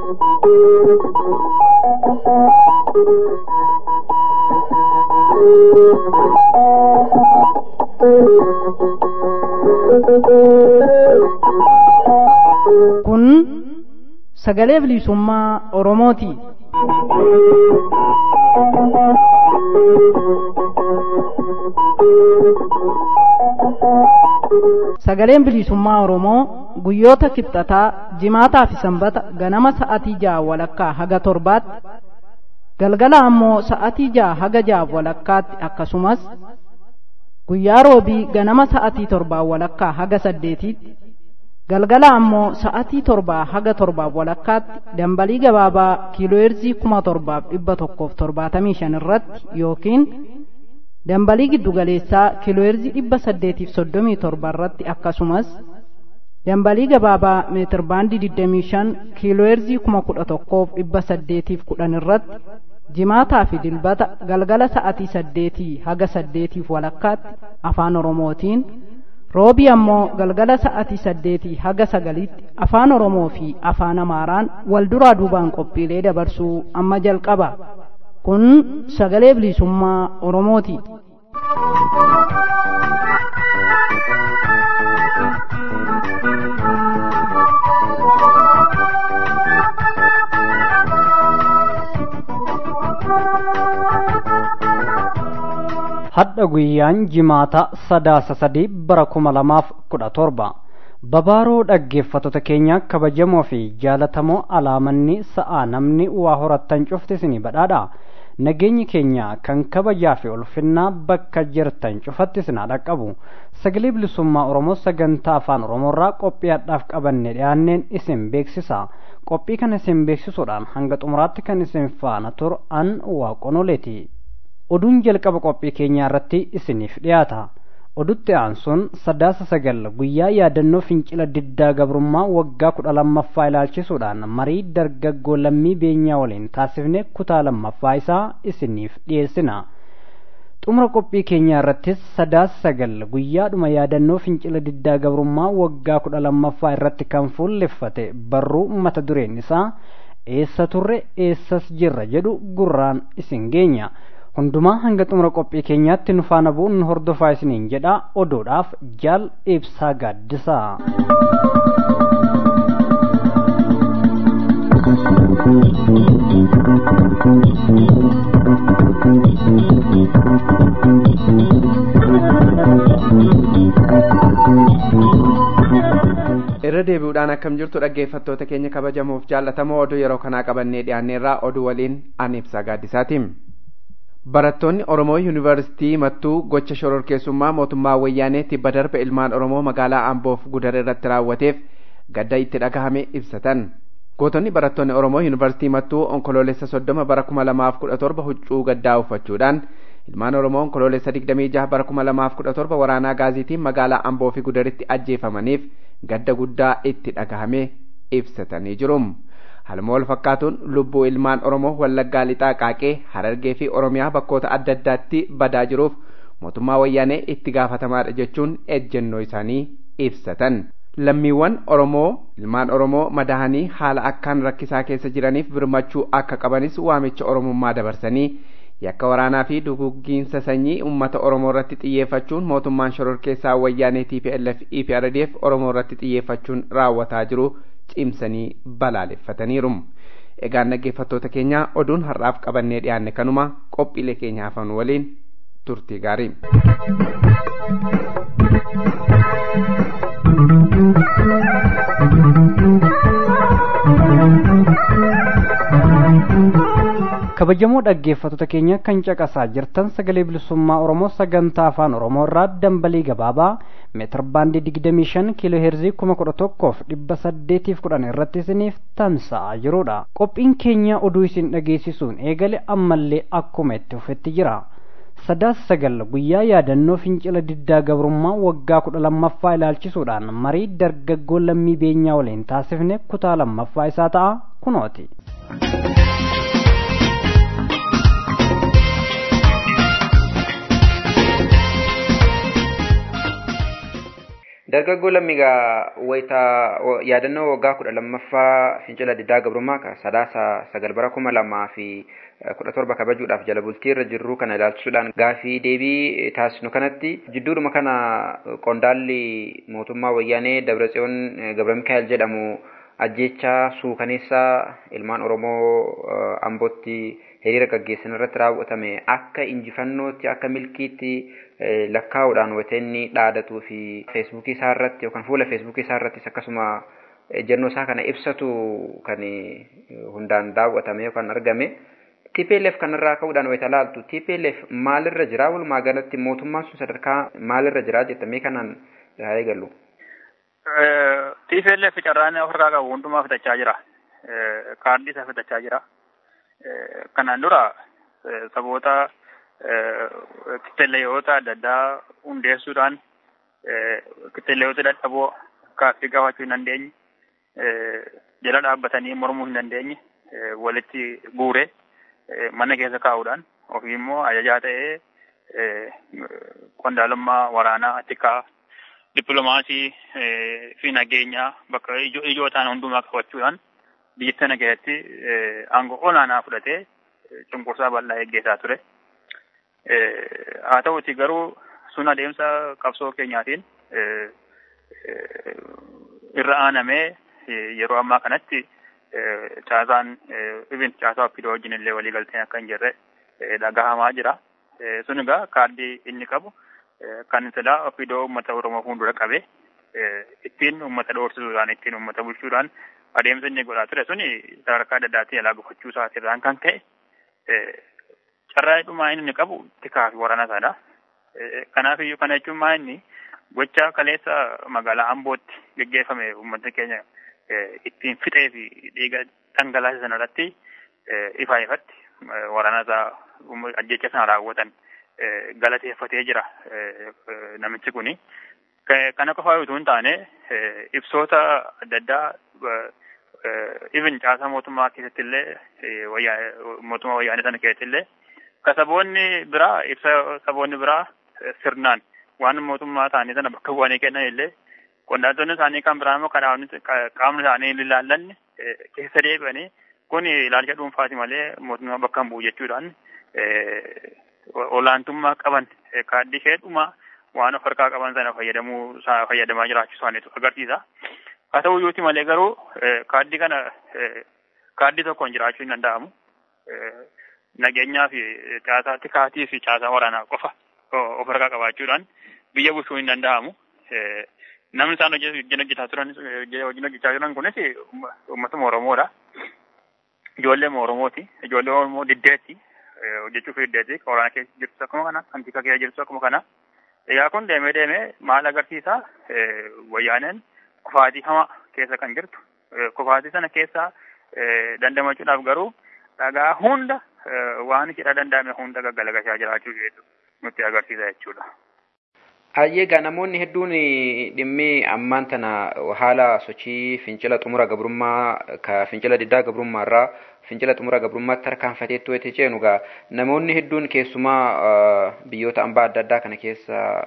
kun sagalee bilisummaa oromooti sagaleen bilisummaa oromoo guyyoota kibxataa jimaataa fi sanbata ganama sa'atii ja'a walakkaa haga torbaatti galgala ammoo sa'atii ja'a haga ja'a walakkaatti akkasumas guyyaa roobii ganama sa'atii torbaa walakkaa haga saddeetiitti galgala ammoo sa'atii torbaa haga torbaaf walakkaatti dambalii gabaabaa kiilooyerzii kuma torbaaf dhibba tokkoof torbaatamii shan irratti yookiin dambalii giddugaleessaa kiilooyerzii dhibba saddeetiif soddomii torba irratti akkasumas dambalii gabaabaa meetir baandii digdamii shan kiilooyerzii kuma kudha tokkoof dhibba saddeetiif kudhan irratti jimaataa fi dilbata galgala sa'atii saddeetii haga saddeetiif walakkaatti afaan oromootiin roobii ammoo galgala sa'atii saddeetii haga sagaliitti afaan oromoo fi afaan amaaraan wal duraa duubaan qophiilee dabarsuu amma jalqaba kun sagalee bilisummaa oromooti hadha guyyaan jimaata sadaasa sadii bara kuma lamaaf kudha torba babaaroo dhaggeeffattoota keenya kabajamoo fi jaalatamoo alaamanni sa'aa namni waa horattan cufti isinii badhaadha nageenyi keenya kan kabajaa fi ulfinnaa bakka jirtan cufatti isinaa dhaqqabu sagalee bilisummaa oromoo sagantaa afaan oromoorraa qophii hadhaaf qabanne dhiyaanneen isin beeksisa qophii kana isin beeksisuudhaan hanga xumuraatti kan isin faana turu an waaqonoleeti oduun jalqaba qophii keenyaa irratti isiniif dhiyaata odutti aansuun sadaasa sagal guyyaa yaadannoo fincila diddaa gabrummaa waggaa kudha lammaffaa ilaalchisuudhaan marii dargaggoo lammii beenyaa waliin taasifne kutaa lammaffaa isaa isiniif dhiyeessina xumura qophii keenyaa irrattis sadaasa sagal guyyaadhuma yaadannoo fincila diddaa gabrummaa waggaa kudha lammaffaa irratti kan fuulleffate barruu mata dureen isaa eessa turre eessas jirra jedhu gurraan isin geenya hundumaa hanga xumura qophii keenyaatti nu faana bu'uun nu hordofaa isiniin jedha oduudhaaf jaal ibsaa gaaddisaa irra deebi'uudhaan akkam jirtu dhaggeeffattoota keenya kabajamuuf jaallatamoo oduu yeroo kanaa qabannee dhiyaanneerraa oduu waliin an ibsaa gaaddisaatiin barattoonni oromoo yuunivarsitii mattuu gocha shororkeessummaa mootummaa wayyaanee tibba darbe ilmaan oromoo magaalaa amboof gudar irratti raawwateef gadda itti dhagahame ibsatan gootonni barattoonni oromoo yuunivarsitii mattuu onkoloolessa soddoma bara kuma lamaaf kudha torba huccuu gaddaa uffachuudhaan ilmaan oromoo onkoloolessa digdamii jaha bara kuma lamaaf kudha torba waraanaa gaaziitiin magaalaa amboo fi gudaritti ajjeefamaniif gadda guddaa itti dhagahame ibsatanii jiru. Haaluma wal fakkaatuun lubbuu ilmaan Oromoo Wallaggaa Lixaa Qaaqee Harargee fi Oromiyaa bakkoota adda addaatti badaa jiruuf mootummaa wayyaanee itti gaafatamaadha jechuun ejjennoo isaanii ibsatan. Lammiiwwan Oromoo ilmaan Oromoo madahanii haala akkaan rakkisaa keessa jiraniif birmachuu akka qabanis waamicha Oromummaa dabarsanii yakka waraanaa fi duguggiinsa sanyii uummata Oromoo irratti xiyyeeffachuun mootummaan shororkeessaa wayyaanee TPLF EPRDF Oromoo irratti xiyyeeffachuun raawwataa jiru cimsanii balaaleffataniiru. Egaan dhaggeeffattoota keenya oduun har'aaf qabannee dhiyaanne kanuma qophiilee keenya hafan waliin turtii gaarii. kabajamoo dhaggeeffattoota keenya kan caqasaa jirtan sagalee bilisummaa oromoo sagantaa afaan oromoo irraa dambalii gabaabaa meetir baandii digdamii shan kiiloo heerzii kuma kudha tokkoof dhibba saddeetiif kudhan irratti isiniif tamsa'aa jirudha qophiin keenya oduu isin dhageessisuun eegale ammallee akkuma itti fufetti jira sadaasa sagal guyyaa yaadannoo fincila diddaa gabrummaa waggaa kudha lammaffaa ilaalchisuudhaan marii dargaggoo lammii beenyaa waliin taasifne kutaa lammaffaa isaa ta'a kunooti. Dargaggoo lammigaa wayitaa yaadannoo waggaa kudha lammaffaa fincila diddaa gabrummaa ka sadaasa sagal bara kuma lamaa fi kudha torba kabajuudhaaf jala bultii irra jirru kana ilaalchisuudhaan gaafii deebii taasisnu kanatti jidduudhuma kana qondaalli mootummaa wayyaanee Dabratsiyoon Gabra Mikaa'el jedhamu ajjechaa suukaneessaa ilmaan Oromoo Ambootti hiriira gaggeessan irratti raawwatame akka injifannootti akka milkiitti lakkaa'uudhaan watenni dhaadatuu fi feesbuukii isaa irratti yookaan fuula feesbuukii isaa irrattis akkasuma ejjennoo isaa kana ibsatu kan hundaan daawwatame yookaan argame. TPLF kanarraa ka'uudhaan wayita laaltu TPLF maalirra jira walumaa galatti mootummaan sun sadarkaa maalirra jira jettamee kanaan haa eegallu. TPLF carraan ofirraa qabu hundumaa fitachaa jira. Kaardii isaa fitachaa jira. Kanaan dura saboota kiteleeyoota adda addaa hundeessuudhaan kiteleeyoota dadhaboo kaaffii gaafachuu hin dandeenye jala dhaabbatanii mormuu hin dandeenye walitti guure mana keessa kaa'uudhaan ofii immoo ajajaa ta'ee qondaalummaa waraanaa tikaa dippiloomaasii fi nageenyaa bakka ijoo ta'an hundumaa qabachuudhaan biyya sana keessatti aangoo olaanaa fudhatee cunqursaa bal'aa eeggeessaa ture. Haa ta'uti garuu sun adeemsa qabsoo keenyaatiin irra aanamee yeroo ammaa kanatti caasaan ibin caasaa oppidoo wajjin illee walii galteen akka hin jirre dhagahamaa jira. Sun egaa kaardii inni qabu kan silaa oppidoo uummata Oromoo fuuldura qabe ittiin uummata doorsisuudhaan ittiin uummata bulchuudhaan adeemsa inni godhaa ture suni sadarkaa adda addaatiin alaa gufachuu isaatirraan kan ka'e carraa dhumaa inni qabu tikaa fi waraana isaadha. Kanaaf iyyuu kana jechuun maa inni gocha kaleessa magaalaa Ambootti geggeeffame uummatni keenya ittiin fixee fi dhiiga dhangalaase sana irratti ifaa ifatti waraana isaa ajjecha sana raawwatan galateeffatee jira namichi kuni. Kana qofaa utuu hin taane ibsoota adda addaa ibin caasaa mootummaa keessatti illee mootummaa wayyaanee sana keessatti illee ka saboonni biraa ibsa saboonni biraa sirnaan waan mootummaa isaanii sana bakka bu'anii kennan illee qondaaltonni isaanii kan biraa immoo qaamni isaanii hin ilaallanne keessa deebi'anii kun ilaalcha dhuunfaati malee mootummaa bakka hin bu'u jechuudhaan olaantummaa qaban kaardii heddumaa waan of harkaa qaban sana fayyadamuu fayyadamaa jiraachuu isaaniitu agarsiisa. Haa ta'u iyyuuti malee garuu kaardii kana kaardii tokkoon jiraachuu hin danda'amu. Nageenyaa fi caasaa tikaatii fi caasaa waraanaa qofa of harkaa qabaachuudhaan biyya bulchuu hin danda'amu. Namni isaan wajjin hojjetaa turan wajjin hojjechaa jiran kunis uummatuma Oromoodha. Ijoollee Oromooti. Ijoollee Oromoo diddeetti. Hojjechuuf diddeetti. Waraana keessa jirtu akkuma kana. Kan tikaa keessa jirtu akkuma kana. Egaa kun deemee deemee maal agarsiisa? Wayyaaneen kufaatii hamaa keessa kan jirtu. Kufaatii sana keessa dandamachuudhaaf garuu dhagaa hunda waan hidha danda'ame hunda gaggalagashaa jiraachuu nutti agarsiisa jechuudha. Hayyeegaa namoonni hedduun dhimmi ammaan tana haala sochii fincila xumura gabrummaa ka fincila diddaa gabrummaa irraa fincila xumura gabrummaatti tarkaanfateetti wayita ceenu gaa namoonni hedduun keessumaa biyyoota ambaa adda addaa kana keessa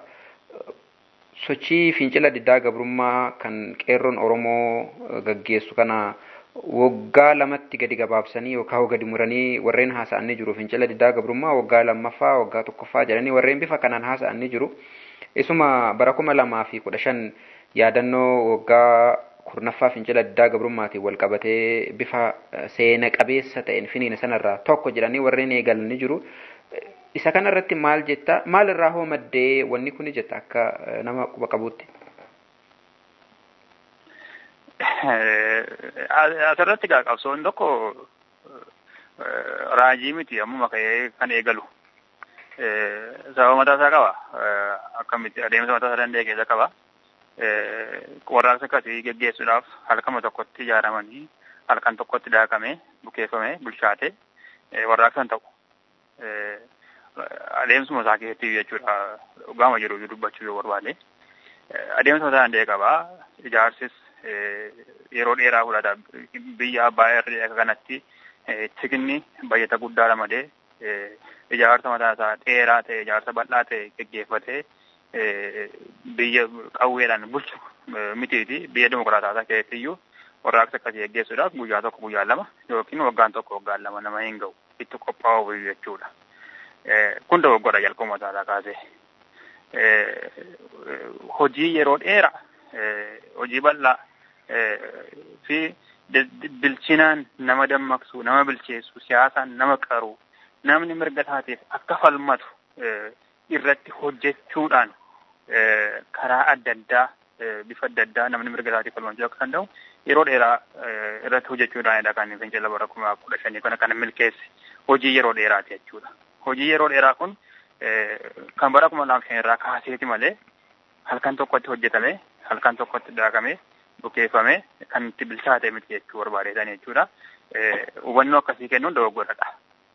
sochii fincila diddaa gabrummaa kan qeerroon Oromoo gaggeessu kana waggaa lamatti gadi gabaabsanii yookaan gadi muranii warreen haasa'anii jiru fincila diddaa gabrummaa waggaa lammaffaa waggaa tokkoffaa jedhanii warreen bifa kanaan haasa'anii jiru. Isuma bara kuma lamaa fi kudha shan yaadannoo waggaa kurnaffaa fincila diddaa gabrummaatiin wal qabatee bifa seena qabeessa ta'een finiina sanarraa tokko jedhanii warreen eegalanii jiru. Isa kanarratti maal jetta maal irraa hoo maddee wanni kuni jetta akka nama quba qabuutti. Asirratti gaa qabsoon tokko raajii miti ammuma ka'ee kan eegalu. sababa mataa isaa qaba. Akkamitti adeemsa mataa isaa danda'e keessa qaba. Warraaqsa akkasii geggeessuudhaaf halkama tokkotti ijaaramanii halkan tokkotti daakamee bukeeffamee bilchaate warraaqsan ta'u. Adeemsuma isaa keessatti jechuudha dhugaama jiru dubbachuu yoo barbaade. Adeemsa mataa danda'e qaba. Ijaarsis yeroo dheeraa fudhata. Biyya abbaa irree akka kanatti tikni bayyata guddaa ramadee ijaarsa mataa isaa dheeraa ta'e ijaarsa bal'aa ta'e geggeeffatee biyya qawweedhaan bulchu mitiiti biyya dimokiraataasaa keessatti iyyuu warraaqsa akkasii geggeessuudhaaf guyyaa tokko guyyaa lama yookiin waggaan tokko waggaan lama nama hin ga'u itti qophaa'u jechuudha. Kun dogoggora jalqabuma isaatii kaasee. Hojii yeroo dheeraa hojii bal'aa fi bilchinaan nama dammaqsu nama bilcheessu siyaasaan nama qaru namni mirga taateef akka falmatu irratti hojjechuudhaan karaa adda addaa bifa adda addaa namni mirga taateef falmachuu akka danda'u yeroo dheeraa irratti hojjechuudhaanidha kan fincila bara kuma kudha shanii kana kan milkeesse hojii yeroo dheeraati jechuudha. Hojii yeroo dheeraa kun kan bara kuma lama shan irraa kaaseeti malee halkan tokkotti hojjetame halkan tokkotti daakamee bukeeffame kan itti bilchaate miti jechuu barbaadeetan jechuudha. Hubannoo akkasii kennuun dogoggoradha.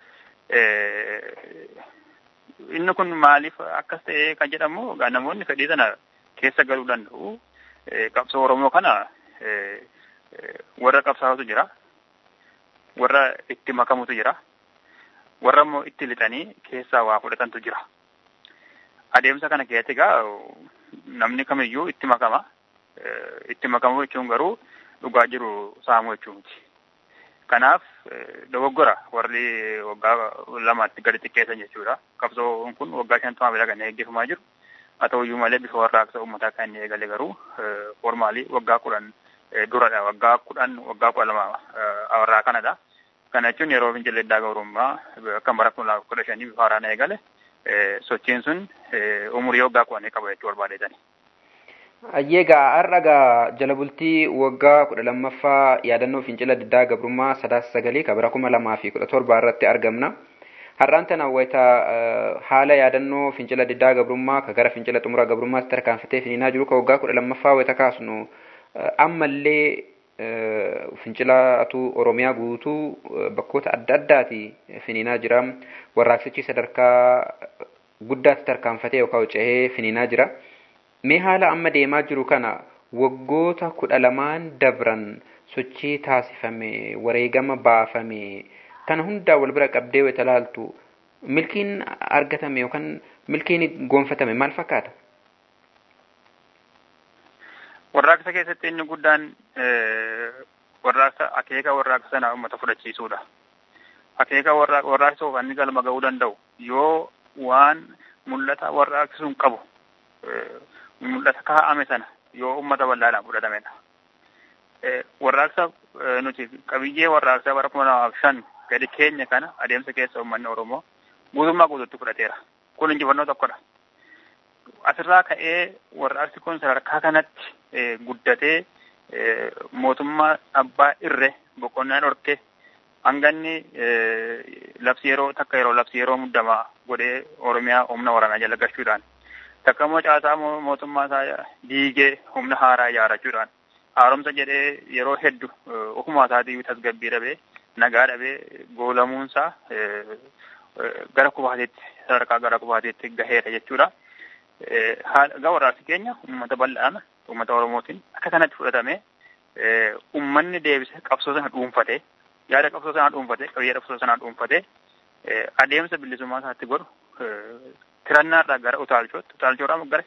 Inni kun maaliif akkas ta'e kan jedhamu namoonni fedhii sana keessa galuu danda'u. Qabsoo Oromoo kana warra qabsaa'utu jira. Warra itti makamutu jira. Warra immoo itti lixanii keessaa waa fudhatantu jira. Adeemsa kana keessatti egaa namni kamiyyuu itti makama. Itti makamuu jechuun garuu dhugaa jiru saamuu jechuu miti. Kanaaf dogoggora warri waggaa lamaatti gadi xiqqeessan jechuudha. Qabsoon kun waggaa shantamaa bira kan eeggifamaa jiru. Haa ta'uyyuu malee bifa warraaqsa uummataa kan inni eegale garuu formaalii waggaa kudhan duradha. Waggaa kudhan waggaa kudha lama warraa kanadha. Kana jechuun yeroo fincillee diddaa gabrummaa akka bara kuma kudha shanii bifa haaraan eegale sochiin sun umurii waggaa kudhanii qaba jechuu barbaadeetani. Ayyeegaa har'agaa jala bultii waggaa kudha lammaffaa yaadannoo fincila diddaa gabrummaa sadaasa sagalii kan bara kuma lamaa fi kudha torba irratti argamna. Har'aan tana wayita haala yaadannoo fincila diddaa gabrummaa ka gara fincila xumura gabrummaatti tarkaanfatee finiinaa jiru ka waggaa kudha lammaffaa wayita kaasnu ammallee fincilaatu Oromiyaa guutuu bakkoota adda addaati finiinaa jira. Warraaqsichi sadarkaa guddaatti tarkaanfatee yookaan ce'ee finiinaa jira. Mee haala amma deemaa jiru kana waggoota kudha lamaan dabran sochii taasifame wareegama baafame kana hundaa wal bira qabdee wayita laaltu milkiin argatame yookaan milkiin gonfatame maal fakkaata? Warraaqsa keessatti inni guddaan warraaqsa akeeka warraaqsa sanaa uummata fudhachiisuudha. Akeeka warraaqsa inni galma ga'uu danda'u yoo waan mul'ata warraaqsi sun qabu mul'ata kaa'ame sana yoo uummata bal'aadhaan fudhatamedha. Warraaqsa nuti qabiyyee warraaqsaa bara kuma lamaaf shan gadi keenya kana adeemsa keessa uummanni Oromoo guutummaa guutuutti fudhateera. Kun injifannoo tokkodha. Asirraa ka'ee warraaqsi kun sadarkaa kanatti guddatee mootummaa abbaa irre boqonnaa dhorke hanganni labsi yeroo takka yeroo labsi yeroo muddamaa godhee Oromiyaa humna waraanaa jala galchuudhaan takka immoo caasaa mootummaa isaa diigee humna haaraa ijaarrachuudhaan haaromsa jedhee yeroo heddu ofumaa isaatii tasgabbii dhabee nagaa dhabee goolamuunsaa gara kubaateetti sadarkaa gara kubaateetti gaheera jechuudha. Egaa warraaqsi keenya uummata bal'aan uummata Oromootiin akka kanatti fudhatame uummanni deebise qabsoo sana dhuunfatee yaada qabsoo sanaa dhuunfatee qabiyyee qabsoo sanaa dhuunfatee adeemsa bilisummaa isaatti godhu tirannaarraa gara utaalchootti utaalchoodhaa gara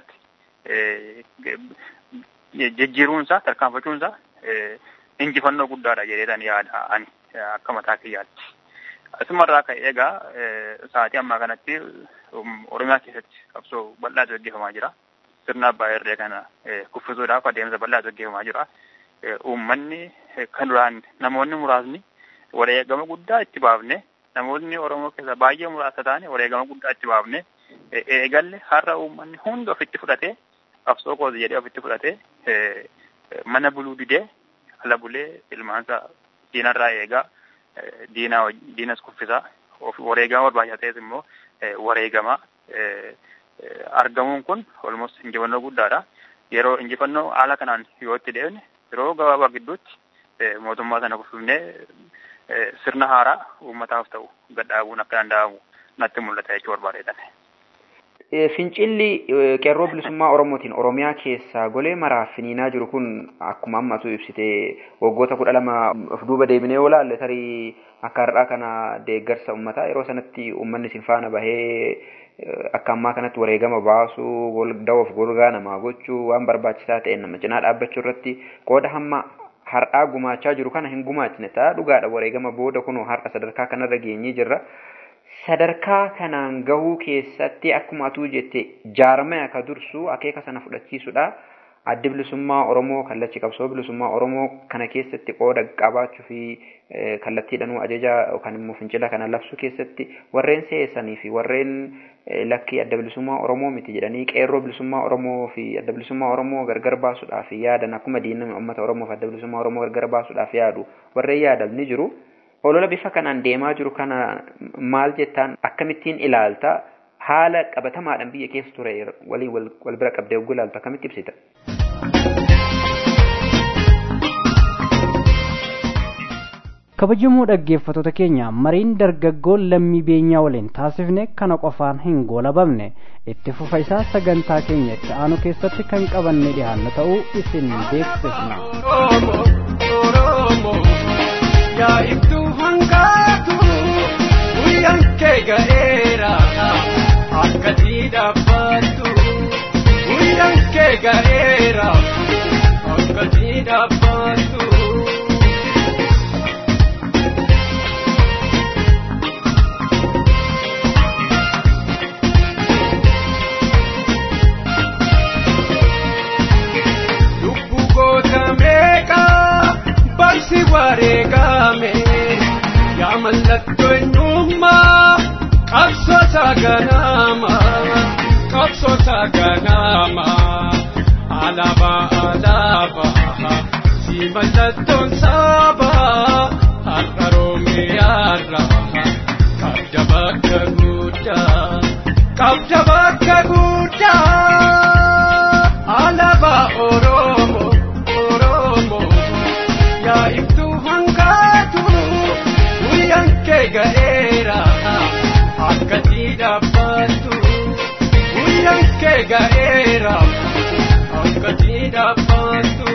fiigichaatti jijjiiruunsaa tarkaanfachuunsaa injifannoo guddaadha jedheetan yaada ani akka mataa kiyyaatti. Asumarraa ka'ee egaa sa'aatii ammaa kanatti Oromiyaa keessatti qabsoo bal'aatu gaggeeffamaa jira. Sirna abbaa irree kana kuffisuudhaaf adeemsa bal'aatu gaggeeffamaa jira. Uummanni kan duraan namoonni muraasni wareegama guddaa itti baafne namoonni Oromoo keessa baay'ee muraasa ta'an wareegama guddaa itti baafne eegalle har'a uummanni hundi ofitti fudhatee qabsoo kooti jedhee ofitti fudhatee mana buluu didee ala bulee ilmaansa diinarraa eegaa diinaa diinas kuffisaa wareegama barbaachisaa ta'es immoo wareegama argamuun kun olmos injifannoo guddaadha. Yeroo injifannoo haala kanaan yoo itti deemne yeroo gabaabaa gidduutti mootummaa sana kuffifnee sirna haaraa uummataaf ta'u gadhaabuun akka danda'amu natti mul'ata jechuu barbaadeetan. Fincilli qeerroo bilisummaa Oromootiin Oromiyaa keessaa golee maraaf finiinaa jiru kun akkuma ammatu ibsite waggoota kudha lama of duuba deebinee yoo laalle tarii akka har'aa kana deeggarsa uummataa yeroo sanatti uummanni isin faana bahee akka ammaa kanatti wareegama baasuu dawoof golgaa namaa gochuu waan barbaachisaa ta'e nama cinaa dhaabbachuu irratti qooda hamma har'aa gumaachaa jiru kana hin gumaachine ta'a dhugaadha wareegama booda kunoo har'a sadarkaa kanarra geenyee jirra. Sadarkaa kanaan gahuu keessatti akkuma atuu jette jaarmaya akka dursu akeeka sana fudhachiisudha. Addi bilisummaa Oromoo kallachi qabsoo bilisummaa Oromoo kana keessatti qooda qabaachuu fi kallattiidhanuu ajaja yookaan immoo fincila kana labsuu keessatti warreen seessanii fi warreen lakkii adda bilisummaa Oromoo miti jedhanii qeerroo bilisummaa Oromoo fi adda bilisummaa Oromoo gargar baasuudhaaf yaadan akkuma diinami uummata Oromoo fi adda bilisummaa Oromoo gargar baasuudhaaf yaadu warreen yaadan ni jiru. Olola bifa kanaan deemaa jiru kana maal jettaan akkamittiin ilaalta haala qabatamaadhaan biyya keessa ture waliin wal bira qabdee ogguu ilaaltu akkamitti ibsita? kabajamoo dhaggeeffattoota keenya mariin dargaggoo lammii beenyaa waliin taasifne kana qofaan hin goolabamne itti fufa isaa sagantaa keenya itti aanu keessatti kan qabanne dhiyaanna ta'uu isin beeksifna. yaa ibtuu hangaatu guyyaan kee ga'eera akkasii dhaabbattu guyyaan kee ga'eera akkasii dhaabbattu. Lubbuu goota meeqaa barsi wareegame yaa mallattoo eenyummaa qabsoota ganama qabsoota ganama alaabaa alaabaa si mallattoon saaba har'a roomiyaarra qabda bakka guddaa qabda bakka guddaa alaabaa oromoo oromoo. yaa ibtuu hangaatu guyyaan kee ga'eera akkasii dhaabbattu guyyaan kee ga'eera akkasii dhaabbattu.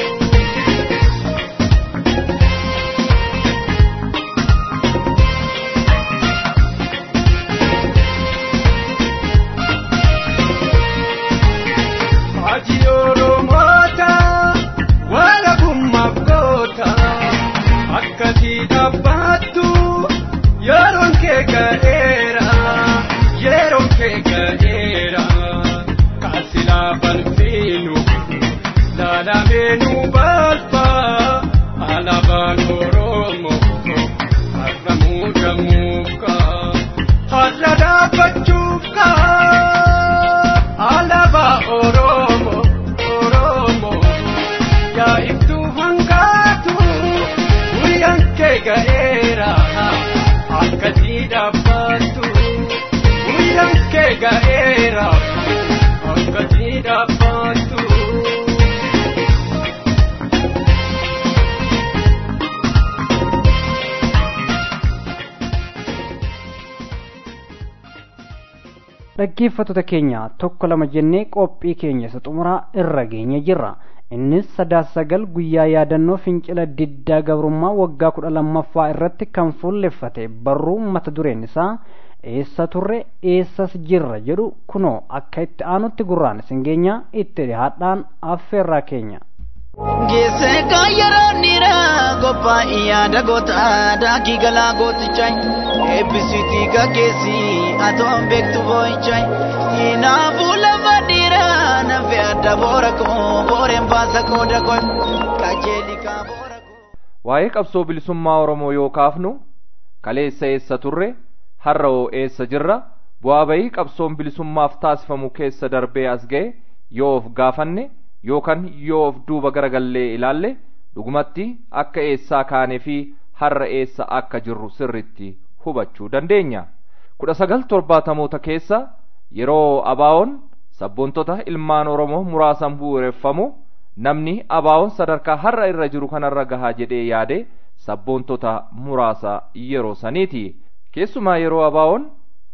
Hajii Oromoota walabummaaf goota akkasii dhaabbattu yeroon kee ga'eera yeroon kee ga'eera kaasilaa balfiinu laalameenuu balfa alaabaan oromoo har'a muudamuuka har'a dhaabbachuuka alaabaa oromoo oromoo. yaa ibtuu hangaatu guyyaan kee ga'eera akkasii dhaabbattu guyyaan kee ga'eera akkasii dhaabbattu. dhaggeeffattoota keenya tokko lama jennee qophii keenya isa xumuraa irra geenye jirra innis sadaasa sagal guyyaa yaadannoo fincila diddaa gabrummaa waggaa kudha lammaffaa irratti kan fuulleffate barruu mata dureen isaa eessa turre eessas jirra jedhu kunoo akka itti aanutti gurraan isin geenya itti dhihaadhaan affeerraa keenya. Geesse kaayyaroon dhiiraa qophaa'ii yaada goota daakii galaa gootichaa eebbisiitii gaggeessi atoon beektu boo'ichaa hinaafuu lafa dhiiraa nafe adda boora koo booreen baasa qooda koo qajeelikaa boora koo. Waa'ee qabsoo bilisummaa Oromoo yoo kaafnu kaleessa eessa turre har'a hoo eessa jirra bu'aa bayii qabsoon bilisummaaf taasifamu keessa darbee as ga'e yoo of gaafanne yookaan yoo of duuba garagallee ilaalle dhugumatti akka eessaa kaanee fi har'a eessa akka jirru sirritti hubachuu dandeenya. kudha sagal torbaatamoota keessa yeroo abaawoon sabboontota ilmaan oromoo muraasan bu'uureffamu namni abaawoon sadarkaa har'a irra jiru kanarra gahaa jedhee yaade sabboontota muraasa yeroo saniiti. keessumaa yeroo abaawoon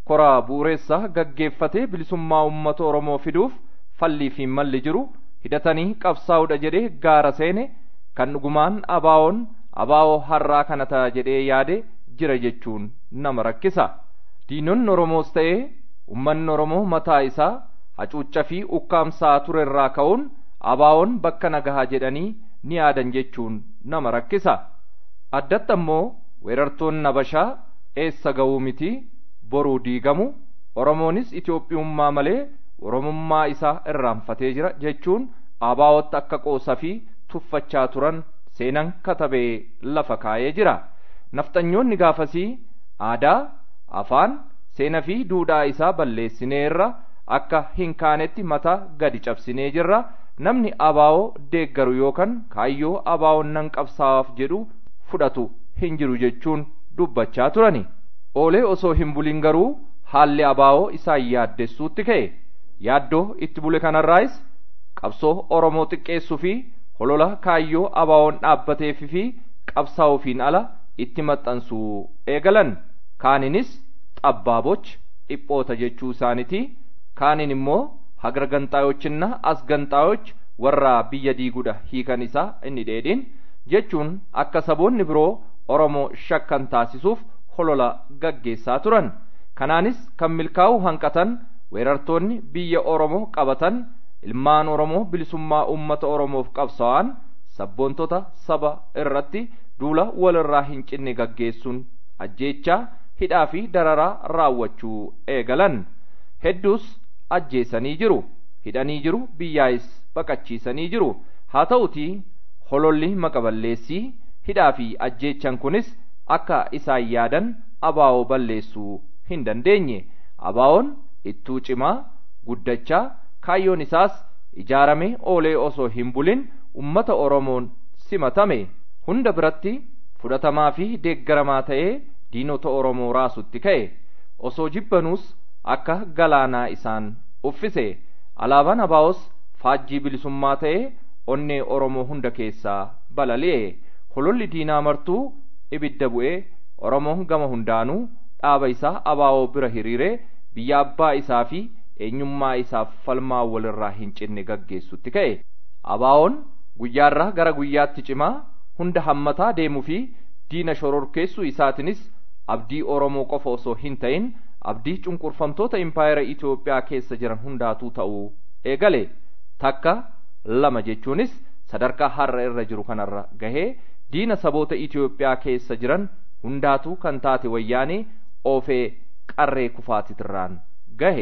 koraa bu'uureessaa gaggeeffatee bilisummaa uummata oromoo fiduuf fallii fi malli jiru hidhatanii qabsaa'udha jedhee gaara seene kan dhugumaan abaawoon abaawoo har'aa kana ta'a jedhee yaade jira jechuun nama rakkisa diinonni oromoos ta'ee ummanni oromoo mataa isaa hacuucca fi ukkaamsaa ture irraa ka'uun abaawoon bakka nagahaa jedhanii ni yaadan jechuun nama rakkisa addatti ammoo weerartoonni nabashaa eessa ga'uu miti boruu diigamu oromoonis itoophiyummaa malee oromummaa isaa irraanfatee jira jechuun abaawotti akka qoosa fi tuffachaa turan seenan katabee lafa kaayee jira nafxanyoonni gaafasii aadaa afaan seena fi duudhaa isaa balleessineerra akka hin kaanetti mataa gadi cabsinee jirra namni abaawoo deeggaru yookaan kaayyoo abaawoon nan qabsaa'aaf jedhu fudhatu hin jiru jechuun dubbachaa turani oolee osoo hin bulin garuu haalli abaawoo isaan yaaddessuutti ka'e yaaddoo itti bule kanarraayis qabsoo oromoo xiqqeessuu fi holola kaayyoo abaawoon dhaabbateefi fi qabsaa'uufiin ala itti maxxansuu eegalan kaaninis xabbaaboch dhiphoota jechuu isaaniiti kaanin immoo hagar ganxaayochinna as ganxaayoch warra biyya diigudha hiikan isaa inni dheedhiin jechuun akka saboonni biroo oromoo shakkan taasisuuf holola gaggeessaa turan kanaanis kan milkaa'uu hanqatan weerartoonni biyya oromoo qabatan ilmaan oromoo bilisummaa ummata oromoof qabsaa'an sabboontota saba irratti duula walirraa hin cinne gaggeessuun ajjeechaa hidhaa fi dararaa raawwachuu eegalan hedduus ajjeesanii jiru hidhanii jiru biyyaayis baqachiisanii jiru haa ta'utii hololli maqaballeessii hidhaa fi ajjeechan kunis akka isaan yaadan abaawoo balleessuu hin dandeenye abaawoon ittuu cimaa guddachaa kaayyoon isaas ijaaramee oolee osoo hin bulin ummata oromoon simatame hunda biratti fudhatamaa fi deeggaramaa ta'ee diinota oromoo raasutti ka'e osoo jibbanuus akka galaanaa isaan uffise alaabaan abaawos faajjii bilisummaa ta'ee onnee oromoo hunda keessaa balali'e hololli diinaa martuu ibidda bu'ee oromoon gama hundaanuu dhaaba isaa abaawoo bira hiriiree biyya abbaa isaa fi eenyummaa isaaf falmaa walirraa hin cinne gaggeessutti ka'e abaawoon guyyaarraa gara guyyaatti cimaa hunda hammataa deemuu fi diina shororkeessuu isaatinis abdii oromoo qofa osoo hin ta'in abdii cunqurfamtoota impaayera Itoophiyaa keessa jiran hundaatuu ta'uu eegale takka lama jechuunis sadarkaa har'a irra jiru kanarra gahee diina saboota Itoophiyaa keessa jiran hundaatuu kan taate wayyaanee oofee qarree kufaatitirraan gahe.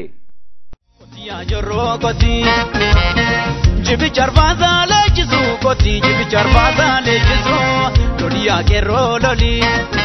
Kotiyaa jorroo kotii jibicha arfaasaa leenjisu kotii jibicha arfaasaa leenjisu loliyaa qeerroo lolii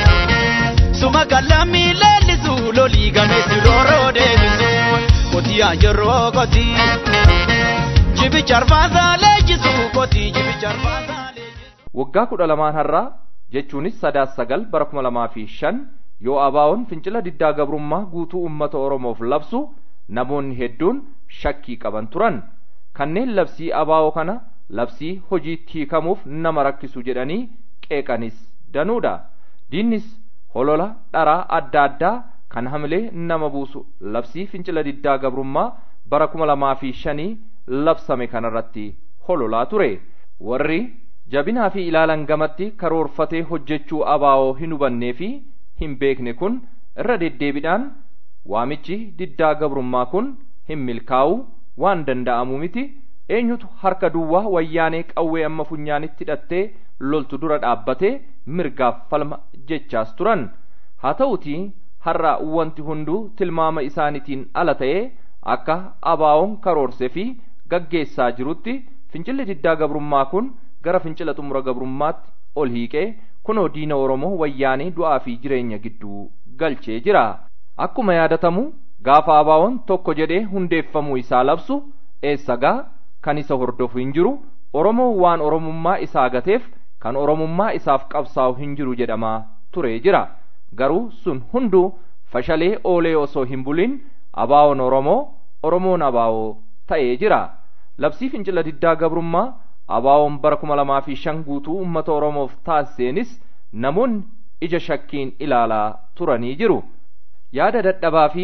suma kallamii leellisu lolii gameessi rooroo deebisu kotiyaa jorroo kotii jibicha arfaasaa leenjisu kotii jibicha arfaasaa leenjisu. Waggaa kudha lamaan har'aa jechuunis sadaas sagal bara kuma lamaa fi shan yoo abaawoon fincila diddaa gabrummaa guutuu uummata oromoof labsu namoonni hedduun shakkii qaban turan kanneen labsii abaawoo kana labsii hojiitti hiikamuuf nama rakkisu jedhanii qeeqanis danuudha diinnis holola dharaa adda addaa kan hamilee nama buusu labsii fincila diddaa gabrummaa bara kuma lamaa fi shanii labsame kanarratti hololaa ture warri jabinaa fi ilaalan gamatti karoorfatee hojjechuu abaawoo hin hubannee fi hin beekne kun irra deddeebiidhaan waamichi diddaa gabrummaa kun hin milkaa'u waan danda'amu miti eenyutu harka duwwaa wayyaanee qawwee amma funyaanitti hidhattee loltu dura dhaabbatee mirgaaf falma jechaas turan haa ta'utii har'a wanti hunduu tilmaama isaaniitiin ala ta'ee akka abaawoon karoorsee fi gaggeessaa jirutti fincilli diddaa gabrummaa kun gara fincila xumura gabrummaatti ol hiiqee kunoo diina oromoo wayyaanee du'aa fi jireenya gidduu galchee jira akkuma yaadatamu gaafa abaawoon tokko jedhee hundeeffamuu isaa labsu eessagaa kan isa hordofu hin jiru oromoo waan oromummaa isaa gateef kan oromummaa isaaf qabsaa'u hin jiru jedhamaa turee jira garuu sun hunduu fashalee oolee osoo hin bulin abaawoon oromoo oromoon abaawoo ta'ee jira labsii fincila diddaa gabrummaa abaawoon bara kuma lamaa fi shan guutuu ummata oromoof taasiseenis namoonni ija shakkiin ilaalaa turanii jiru yaada dadhabaa fi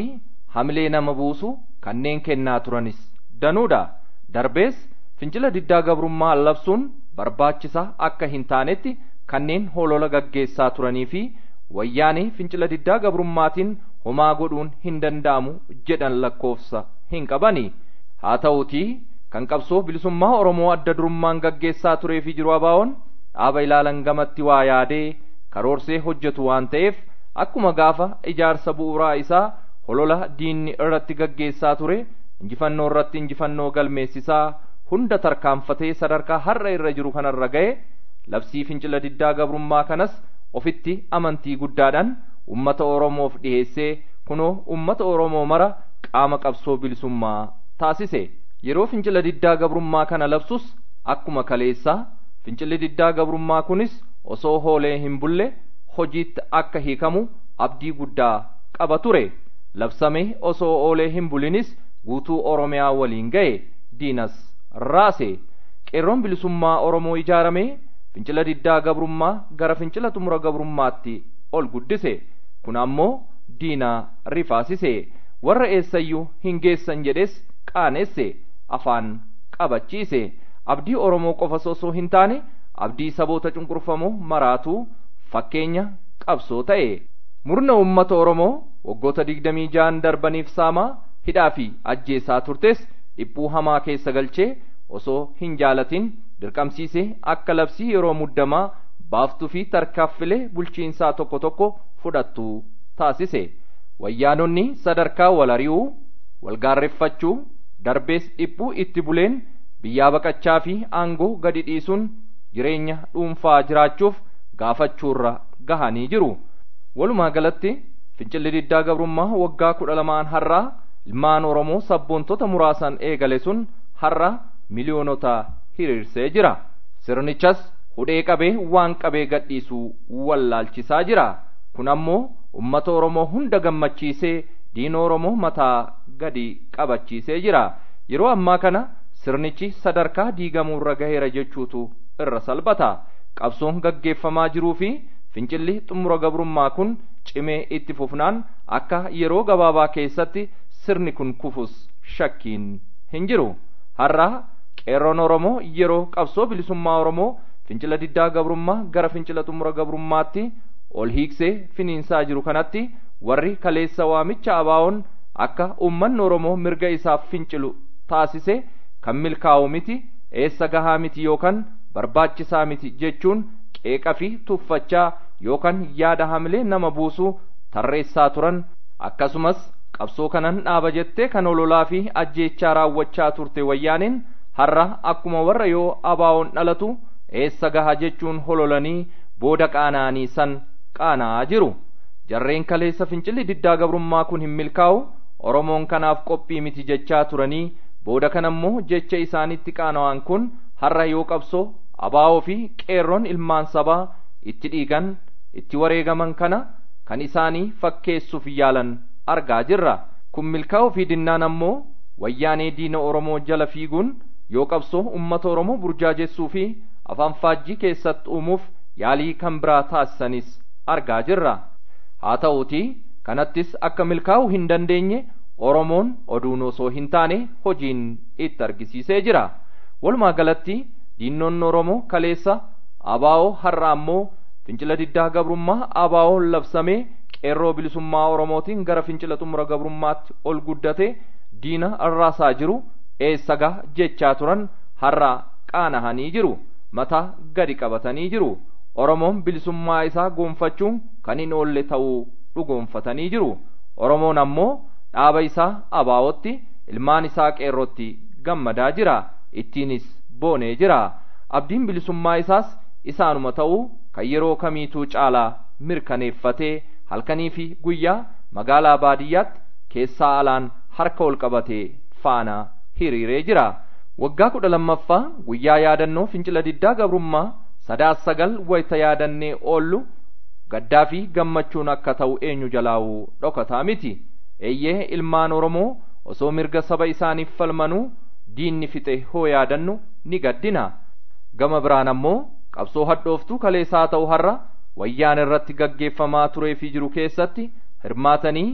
hamilee nama buusu kanneen kennaa turanis danuudha darbees fincila diddaa gabrummaa labsuun barbaachisaa akka hin taanetti kanneen holola gaggeessaa turanii fi wayyaanee fincila diddaa gabrummaatiin homaa godhuun hin danda'amu jedhan lakkoofsa hin qabani haa ta'uutii kan qabsoo bilisummaa oromoo adda durummaan gaggeessaa turee fi jiru abaawoon dhaaba ilaalan gamatti waa yaadee karoorsee hojjetu waan ta'eef akkuma gaafa ijaarsa bu'uuraa isaa holola diinni irratti gaggeessaa ture injifannoo irratti injifannoo galmeessisaa hunda tarkaanfatee sadarkaa har'a irra jiru kanarra ga'e labsii fincila diddaa gabrummaa kanas ofitti amantii guddaadhaan ummata oromoof dhiheessee kunoo ummata oromoo mara qaama qabsoo bilisummaa taasise yeroo fincila diddaa gabrummaa kana labsus akkuma kaleessaa fincilli diddaa gabrummaa kunis osoo hoolee hin bulle hojiitti akka hiikamu abdii guddaa qaba ture labsamee osoo oolee hin bulinis guutuu oromiyaa waliin ga'e diinas raase qeerroon bilisummaa oromoo ijaaramee fincila diddaa gabrummaa gara fincila xumura gabrummaatti ol guddise kun ammoo diina rifaasise warra eessayyuu hin geessan jedhes qaaneesse afaan qabachiise abdii oromoo qofa osoo hin taane abdii saboota cunqurfamoo maraatuu fakkeenya qabsoo ta'e murna ummata oromoo waggoota digdamii ja'an darbaniif saamaa hidhaa fi ajjeesaa turtes dhiphuu hamaa keessa galchee osoo hin jaalatin dirqamsiisee akka labsii yeroo muddamaa baaftuu fi tarkaaffilee bulchiinsaa tokko tokko fudhattu taasise wayyaanonni sadarkaa wal ari'uu walgaarreffachuu darbees dhiphuu itti buleen biyyaa baqachaa fi aangoo gadi dhiisuun jireenya dhuunfaa jiraachuuf gaafachuurra gahanii jiru walumaa galatti fincilli diddaa gabrummaa waggaa kudha lamaan har'aa ilmaan oromoo sabboontota muraasan eegale sun har'a miliyoonota hiriirsee jira sirnichas hudhee qabee waan qabee gadhiisuu wallaalchisaa jira kun ammoo ummata oromoo hunda gammachiisee diina oromoo mataa gadi qabachiisee jira yeroo ammaa kana sirnichi sadarkaa diigamuurra gaheera jechuutu irra salphata qabsoon gaggeeffamaa jiruu fi fincilli xumura gabrummaa kun cimee itti fufnaan akka yeroo gabaabaa keessatti sirni kun kufus shakkiin hin jiru har'a qeerroon oromoo yeroo qabsoo bilisummaa oromoo fincila diddaa gabrummaa gara fincila xumura gabrummaatti ol hiiksee finiinsaa jiru kanatti warri kaleessa waamicha abaawoon akka ummanni oromoo mirga isaaf fincilu taasise kan milkaa'u miti eessa gahaa miti yookaan barbaachisaa miti jechuun qeeqa fi tuffachaa yookaan yaada hamilee nama buusuu tarreessaa turan akkasumas qabsoo kanan dhaaba jettee kan ololaa fi ajjeechaa raawwachaa turte wayyaaniin har'a akkuma warra yoo abaawoon dhalatu eessa gaha jechuun hololanii booda qaana'anii san qaana'aa jiru jarreen kaleessa fincilli diddaa gabrummaa kun hin milkaa'u oromoon kanaaf qophii miti jechaa turanii booda kanammoo jecha isaanitti qaana'an kun har'a yoo qabsoo abaa'oo fi qeerroon ilmaan sabaa itti dhiigan itti wareegaman kana kan isaanii fakkeessuuf yaalan argaa jirra kun milkaa'uu fi dinnaan ammoo wayyaanee diina oromoo jala fiiguun yoo qabsoo ummata oromoo burjaajessuu fi afaan faajjii keessatti uumuuf yaalii kan biraa taasisanis argaa jirra haa ta'uutii kanattis akka milkaa'uu hin dandeenye oromoon oduun osoo hin taane hojiin itti argisiisee jira walumaa galatti diinonni oromoo kaleessa abaa'oo har'a ammoo fincila diddaa gabrummaa abaa'oo labsamee qeerroo bilisummaa oromootiin gara fincila xumura gabrummaatti ol guddate diina arraasaa jiru eessa gaha jechaa turan har'a qaanahanii jiru mataa gadi qabatanii jiru oromoon bilisummaa isaa goonfachuun kan hin oolle ta'uu dhugoonfatanii jiru oromoon ammoo dhaaba isaa abaa'otti ilmaan isaa qeerrootti gammadaa jira ittiinis boonee jira abdiin bilisummaa isaas isaanuma ta'uu kan yeroo kamiituu caalaa mirkaneeffatee halkanii fi guyyaa magaalaa baadiyyaatti keessaa alaan harka ol qabatee faana hiriiree jira waggaa kudha lammaffaa guyyaa yaadannoo fincila diddaa gabrummaa sadaas sagal wayita yaadannee oollu gaddaa fi gammachuun akka ta'u eenyu jalaa'uu dhokataa miti eeyyee ilmaan oromoo osoo mirga saba isaaniif falmanuu diinni fixe hoo yaadannu ni gaddina gama biraan ammoo qabsoo hadhooftuu kaleessaa ta'u har'a wayyaan irratti gaggeeffamaa turee fi jiru keessatti hirmaatanii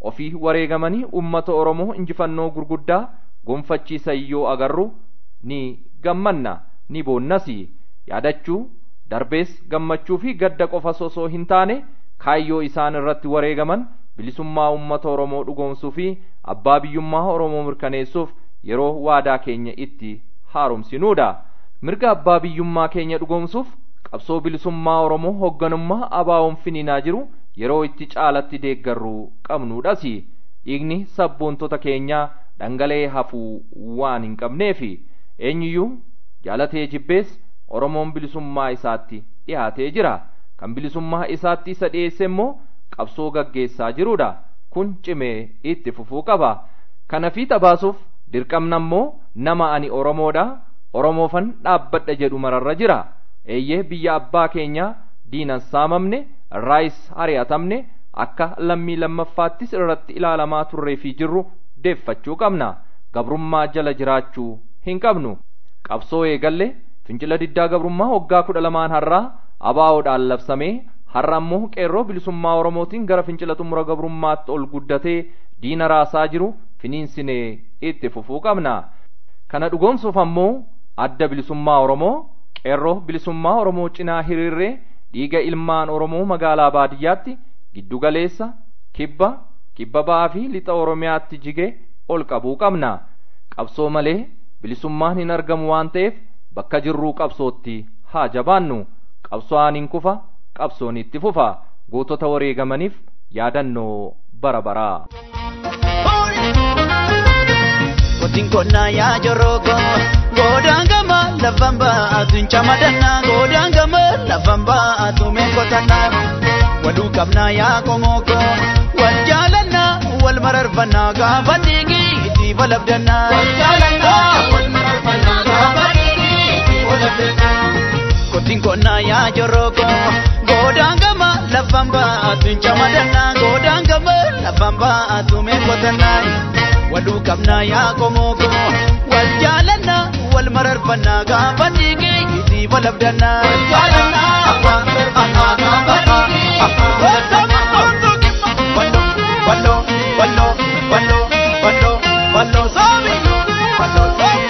ofii wareegamanii ummata oromoo injifannoo gurguddaa gonfachiisan yoo agarru ni gammanna ni boonnasi yaadachuu darbees gammachuu fi gadda qofa osoo hin taane kaayyoo isaan irratti wareegaman bilisummaa ummata oromoo dhugoomsuu fi abbaa biyyummaa oromoo mirkaneessuuf yeroo waadaa keenya itti haaromsinuudha mirga abbaa biyyummaa keenya dhugoomsuuf qabsoo bilisummaa oromoo hoogganummaa abaawoon finiinaa jiru yeroo itti caalatti deeggarruu qabnuudhas dhiigni sabboontota keenyaa dhangala'ee hafuu waan hin qabneefi eenyuyyuu jaalatee jibbees oromoon bilisummaa isaatti dhihaatee jira kan bilisummaa isaatti isa dhiyeesse immoo qabsoo gaggeessaa jirudha kun cimee itti fufuu qaba kana fiixa baasuuf dirqamna immoo nama ani oromoodha oromoofan dhaabbadha jedhu mararra jira eeyyee biyya abbaa keenyaa diinan saamamne irraayis ari'atamne akka lammii lammaffaattis irratti ilaalamaa turree fi jirru deeffachuu qabna gabrummaa jala jiraachuu hin qabnu qabsoo eegalle fincila diddaa gabrummaa waggaa kudha lamaan har'aa abaa'oodhaan labsamee har'a ammoo qeerroo bilisummaa oromootiin gara fincila xumura gabrummaatti ol guddatee diina raasaa jiru finiinsinee itti fufuu qabna kana dhugoomsuuf ammoo adda bilisummaa oromoo qeerroo bilisummaa oromoo cinaa hiriirree dhiiga ilmaan oromoo magaalaa baadiyyaatti giddugaleessa kibba kibba ba'aa fi lixa oromiyaatti jige ol qabuu qabna qabsoo malee bilisummaan hin argamu waan ta'eef bakka jirruu qabsootti haa jabaannu qabsoon hin kufa qabsoon itti fufa gootota wareegamaniif yaadannoo bara baraa. Kotiin konnaa yaa joroko godaan gama lafan baatu hin camadannaa godaan gama lafan baatu meekotannaa waluu qabnaa yaa komoko wal jaalannaa wal mararfannaa gaafa dhiigii itti balabdannaa. Wal jaalannaa wal mararfannaa gaafa dhiigii itti balabdannaa. Kotiin konnaa yaa joroko godaan gama lafan baatu hin camadannaa godaan gama lafan baatu meekotannaa. waluu qabnaa yaa komoko wal jaalannaa wal mararfannaa gaafa dhiigee itti balabdannaa. Wal jaalannaa wal mararfannaa gaafa dhiigee itti balabdannaa. Walloo walloo walloo walloo walloo walloo soomi walloo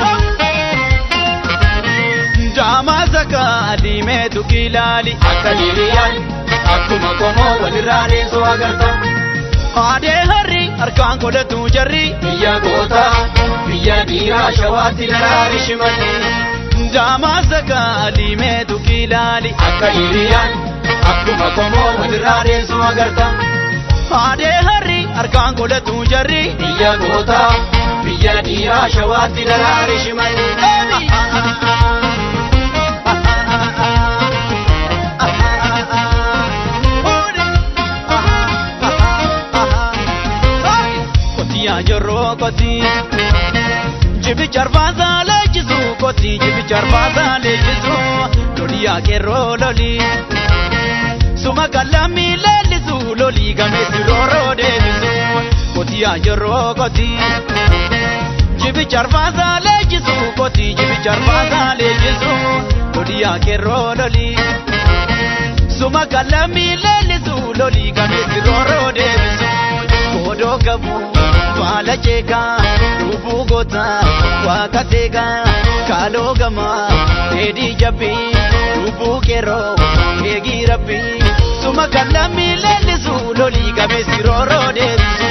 soomi. Jaamaa saka adiimeetu kilaali akka diriyaan akkuma komoo walirraa deesoo agarta. Aadee harri harkaan godhatu jarri biyya goota biyya dhiiraa shawaatti daraari shimalli. Jaamaa sakaa diimeetu kilaali akka hiriyaan akkuma komoo walirraa deessu agarta. Aadee harri harkaan godhatu jarri biyya goota biyya dhiiraa shawaatti daraari shimalli. yaa jorroo koti jibicha arfaasaa leenjisu koti jibicha arfaasaa leenjisu loli yaa qeerroo loli suma kallammi leellisu loli gameessi rooroo deebisu koti yaa jorroo koti jibicha arfaasaa leenjisu koti jibicha arfaasaa leenjisu loli yaa qeerroo loli suma kallammi leellisu loli gameessi rooroo deebisu godoo gabu. faala jeekaa lubbuu goota waaqa seegaa kaaloo gamaa dheedhii jabbii lubbuu qeerroo eegii rabbii suma kan lammii leellisu lolii gameessi rooroo deebisu.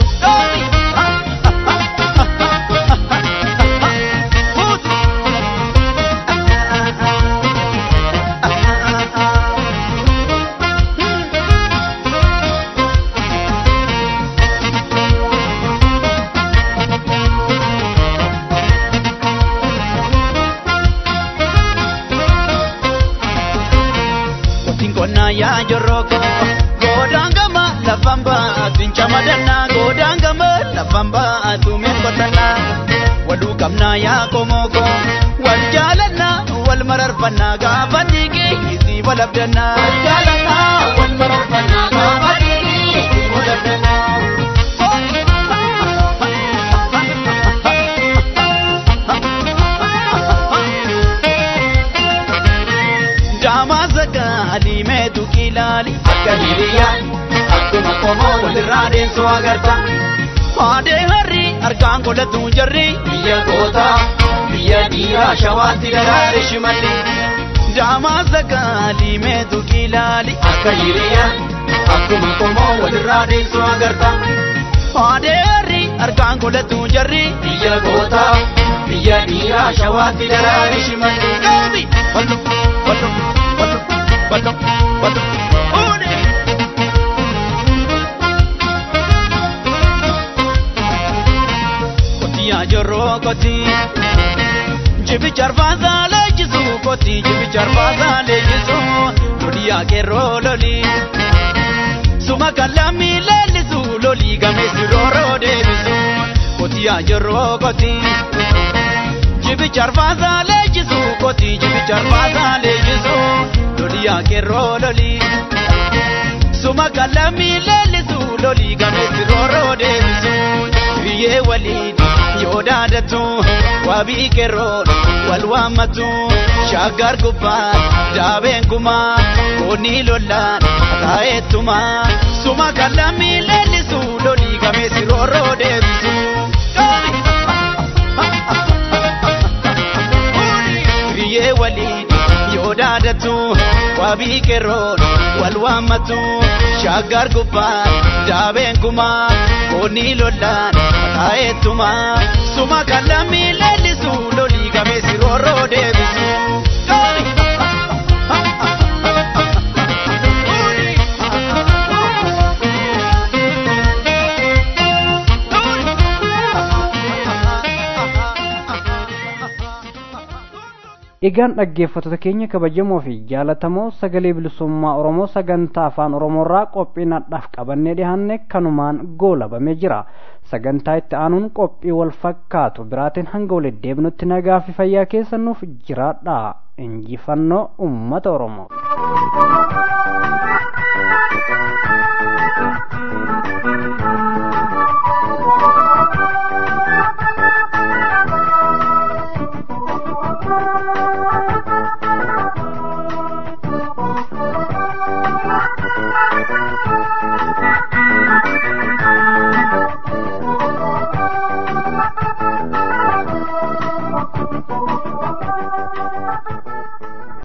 yaa joroko godaan gama lafan baatu hin camadannaa godaan gama lafan baatu meekotannaa waluu qabnaa yaa komoko wal jaalannaa wal mararfannaa gaafa dhiigee isii balabdannaa. Wal jaalannaa wal mararfannaa gaafa dhiigee isii balabdannaa. adiimeetu kilaali akka hiriyaan akkuma qomoo walirraa deemsoo agarta. Haadee harri harkaan godhatu jarri biyya gootaa biyya dhiiraa shawaatti daraare shimalli. Daamaa sagaalii meetu kilaali akka hiriyaa akkuma qomoo walirraa deemsoo agarta. Haadee harri harkaan godhatu jarri biyya gootaa biyya dhiiraa shawaatti daraare shimalli. Daabi! Wallo! Wallo! Wallo! Wallo! Wallo! Oonee! Kotiyaa jorroo kotii. Jibi charbaasaa leenjisuu kotii jibi charbaasaa leenjisuu loliyaa keerroo lolii. Suma kallamii leellisuu lolii gameessi rooroo deebisuu kotiyaa jorroo kotii. Jibi charbaasaa leenjisuu kotii jibi charbaasaa leenjisuu loliyaa keerroo lolii. Suma kallamii leellisuu lolii gameessi rooroo deebisuu biyyee waliin yoo daadatu wabii keerroon wal waammatu shaggar gubbaa daabeen kumaa koonni lollaan taa'eettumaa suma kallamii leellisuu lolii gameessi rooroo deebisuu. Biyyee waliin yoo daadatu wabii keerroon wal waammatu shaggar gubbaa daabeen kumaa koonni lollaan taa'eettumaa suma kallamii leellisuu lolii gameessi rooroo deebisuu. Egaan dhaggeeffattoota keenya kabajamoo fi jaalatamoo sagalee bilisummaa Oromoo sagantaa afaan Oromoorraa qophii nadhaaf qabannee dhiyaanne kanumaan goolabamee jira. Sagantaa itti aanuun qophii wal fakkaatu biraatiin hanga walitti deebinutti nagaa fi fayyaa keessa nuuf jiraadha. Injifannoo uummata Oromoo.